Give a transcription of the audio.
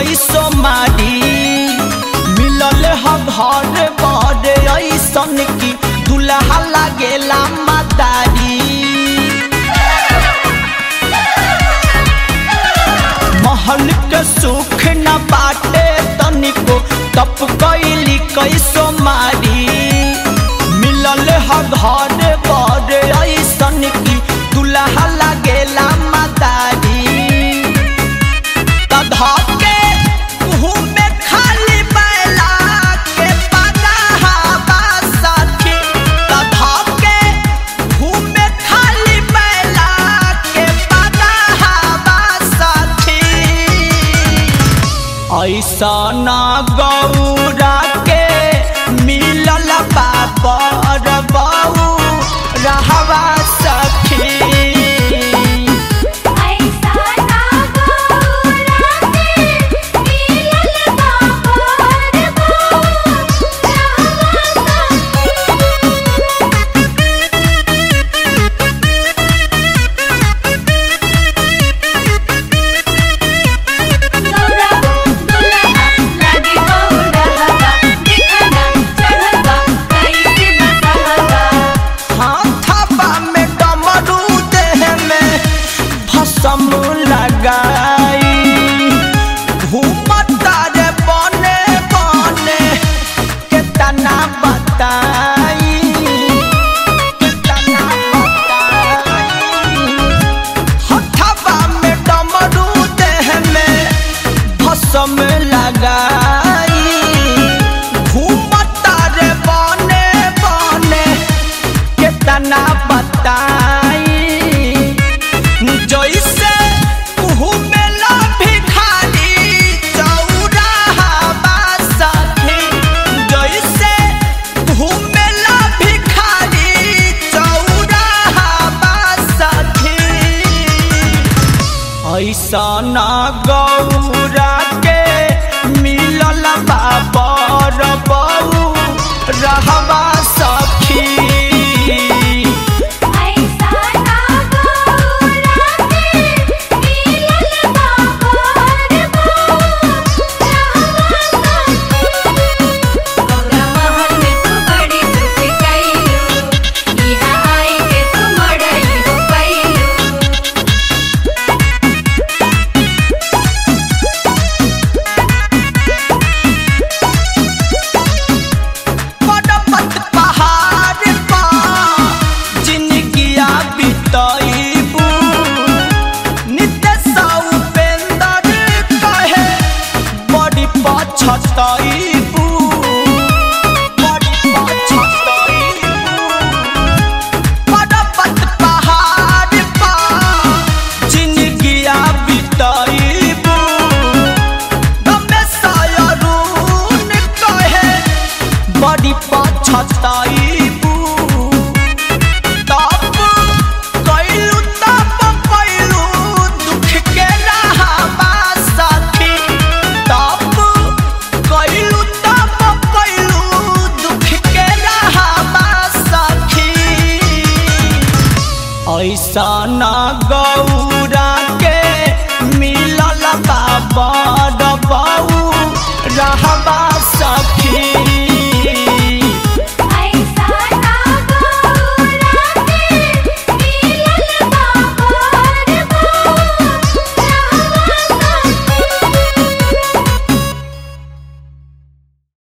कैसो मारी मिलल ह घर बर ऐसन की दुल्हा लागेला मातारी महल के सुख न बाटे तनिको तप कैली कैसो मारी मिलल ह घर बर ऐसन की दुल्हा लागेला मातारी तधके घूमे खाली बैला के पनाहबा सखी तधके घूमे खाली बैला के पनाहबा सखी ऐसा ना गौरा के मिलल बाबर बऊ रहवा सखी ऐसा ना गौरा के मिलल बाबर बऊ रहवा गौरा दुल्हा लगे गौरा हवा दिखना चढ़वा कैसे बसहवा हाथाबा में डमरू देह में भसम लगाई घूमता रे बने बने केतना बताई केतना बताई हथाबा में डमरू देह में भसम लगाई घूमता रे बने बने केतना बताई जैसे घूमेला भिखारी चौराहा सखी जैसे घूमेला भिखारी चौराहा सखी ऐसा ना गौरा के मिलल बाबर बऊ रहवा सखी ऐसा ना गौरा के मिलल बाबर बऊ रहवा गौरा महल में तू बड़ी सुख कइलू इहा आई के तू मड़ई हो पइलू पर्वत पहाड़ पा जिनगिया बितैबू नित्य सौपेंदर कहे बड़ी पछतैबू बड़ी पछतैबू पर्वत पहाड़ पा जिनगिया बितैबू गमेशयरून कहे बड़ी पछतैबू तप कैलू तप कैलू दुख के रहबा सखी तप कैलू तप कैलू दुख के रहबा सखी ऐसा ना गौरा